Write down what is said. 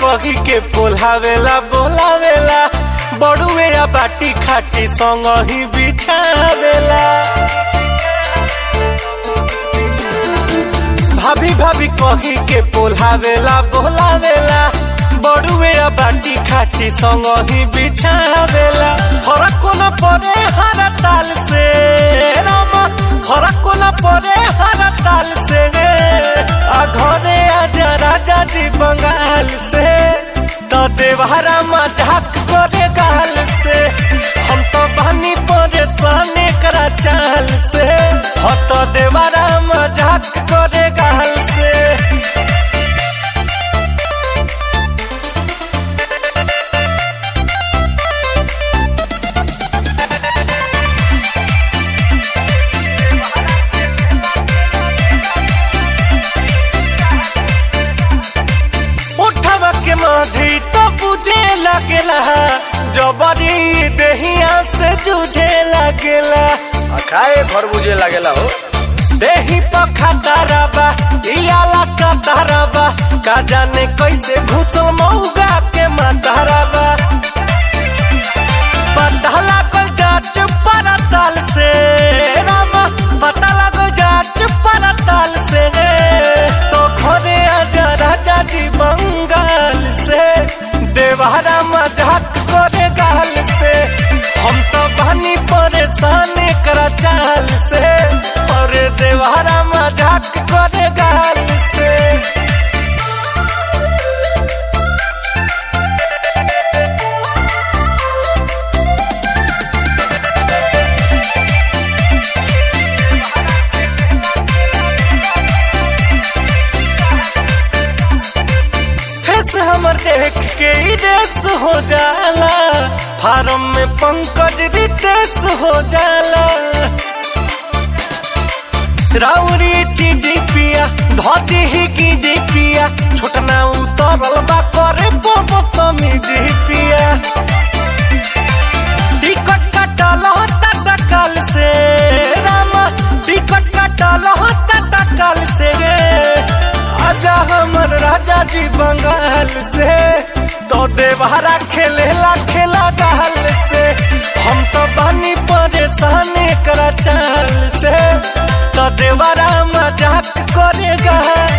कही के पोलावेला बोलावेला बड़ुए या बाटी खाटी संग ही बिछावेला भाभी भाभी कही के पोलावेला बोलावेला बड़ुए या बाटी खाटी संग ही बिछावेला फरक न पड़े हर ताल से रामा फरक न पड़े हर ताल से आ घरे आजा राजा जी बंगाल से तो देवहरा मजाक करे गाल से हम तो बनी परेशान करा चाल से हो तो देवहरा मजाक करे गाल से उठवा के माधी तो बुझे लगेला जबरी देहिया से जूझे लगेला आ खाए घर बुझे लागेला हो देही पखा दरबा इयाला का दरबा का जाने कैसे घुसो मौगा के मतरबा पता लागल जाच परताल से रामा पता लागल जाच परताल से तो घरे आजा राजा जी बंगाल से देवहरा मजाक करे गाल से हम तो बनी परेशान करा चाल से और देवहरा मजाक करे गाल से फेस हमर देख के ही रेस हो जाला फार्म में पंकज रितेश हो जाला राउरी चीज पिया धोती ही की जी पिया छोटना उतरल बा करे बोबो तमीज पिया टिकट कटल होता तकल से रामा टिकट कटल होता तकल से आजा हमर राजा जी बंगाल से तो देवहरा खेलेला खेला गाल से हम तो बनी परेशान करा चाल से तो देवरा मजाक करेगा